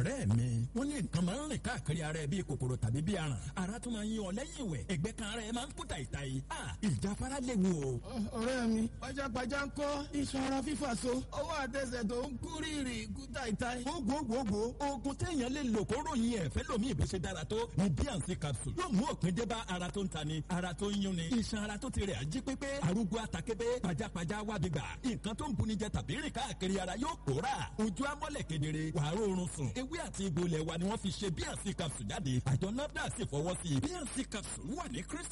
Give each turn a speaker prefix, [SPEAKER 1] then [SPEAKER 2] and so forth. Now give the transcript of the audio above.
[SPEAKER 1] ọ̀rẹ́ mi wọ́n ní nǹkan máa ń rìn káàkiri ara ẹ bíi kòkòrò tàbí bíi aràn ara tún máa ń yí ọ lẹ́yìn ìwẹ̀ ẹgbẹ́ kan ara ẹ máa ń kú tàìtàì ìjáfara léwu o.
[SPEAKER 2] ọ̀rẹ́ mi pajápajá ń kọ́ iṣan ara fífà so ọwọ́ àtẹsẹ̀ tó ń kú rírì kú tàìtàì.
[SPEAKER 1] gbogbogbò oògùn téèyàn lè lò kó ròyìn ẹ̀ fẹ́ lómi ìbí dára tó ní bíànsì capsule yóò mú òpin dé bá ara tó ń tani ara tó ń yúnni iṣan ara tó ti rẹ̀ ají pépé arúgbó atakébé pajápajá wábi gbà nǹkan tó ń buni jẹ tàbí rìn káàkiri ara yóò pòórà ojú amọ́lẹ̀ kedere wàá rọrùn sùn ewé àti egbò ilẹ̀ wa ni wọ́n fi ṣe bíànsì capsule jáde àjọ nafdac sì fọwọ́ sí i bíànsì capsule wà ní chris